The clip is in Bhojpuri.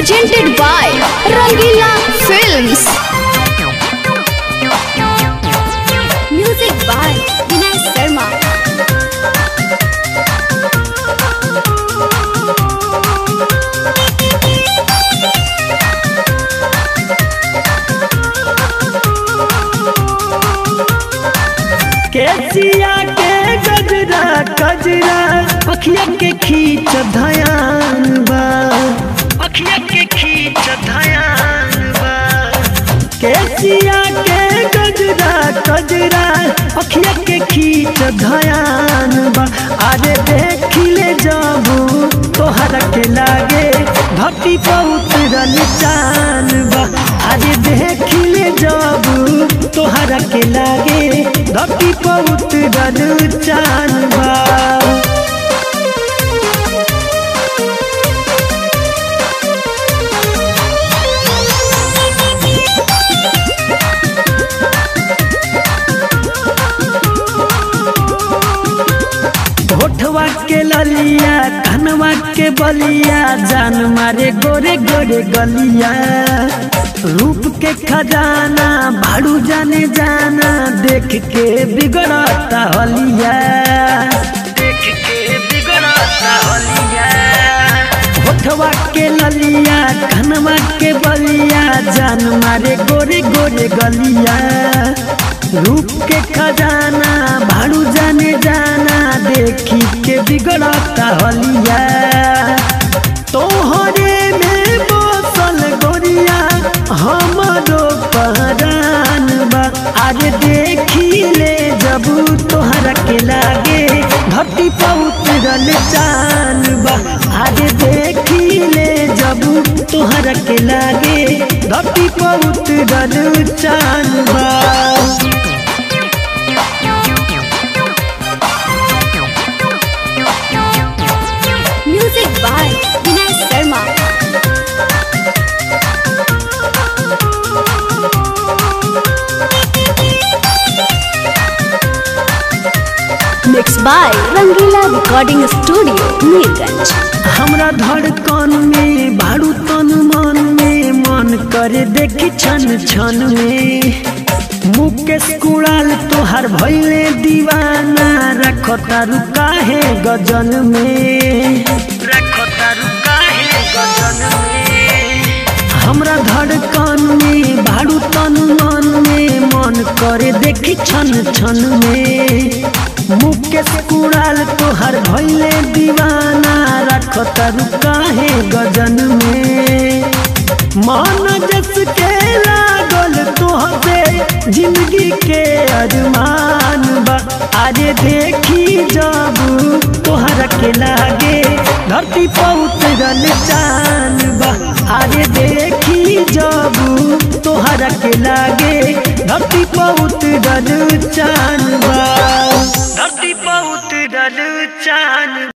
presented by Rangila Films. Music by Vinay Sharma. केसिया के गजरा गजरा अखिया के खींच धयान बा अखिया के खींच धयान बा केसिया के गजरा गजरा अखिया के खींच धयान बा अरे देख ले जाबू तोहरा के लागे धरती पर उतरल चान बा अरे देख ले जाबू तोहरा के लागे धरती पर उतरल चान बा होठवा के ललिया धनवा के बलिया जान मारे गोरे गोरे गलिया रूप के खजाना भाड़ू जाने जाना देख के बिगड़ता हलिया देख के बिगड़ता हलिया होठवा के ललिया धनवा के बलिया जान मारे गोरे गोरे गलिया रूप के खजाना भाड़ू जाने जाना देखी के बिगड़ता हलिया तोहरे में बसल गोरिया हमरो पहरान बा आज देखी ले जब तोहरा के लागे धरती पर उतरल चान बा आज देखी ले जब तोहरा के लागे धरती पर उतरल चान बा Music by Vinay Sharma. Mixed by Rangila Recording Studio, Neerganj. हमरा धड़कन में भाड़ू तन मन में मन करे देखी छन छन में मुकेश कुड़ाल तोहार भैले दीवाना रखो तारू काहे गजन में रखो तारू काहे गजन में हमरा धड़कन में भाड़ू तन मन में मन करे देखी छन छन में मुकेश कुड़ाल तोहर भैले दीवाना रख तरु काहे गजन में मन जस के लागल तोहसे जिंदगी के अरमान बा अरे देखी जब तोहरा के लागे धरती पर उतरल चान बा अरे देखी जब तोहरा के लागे धरती पर उतरल चान बा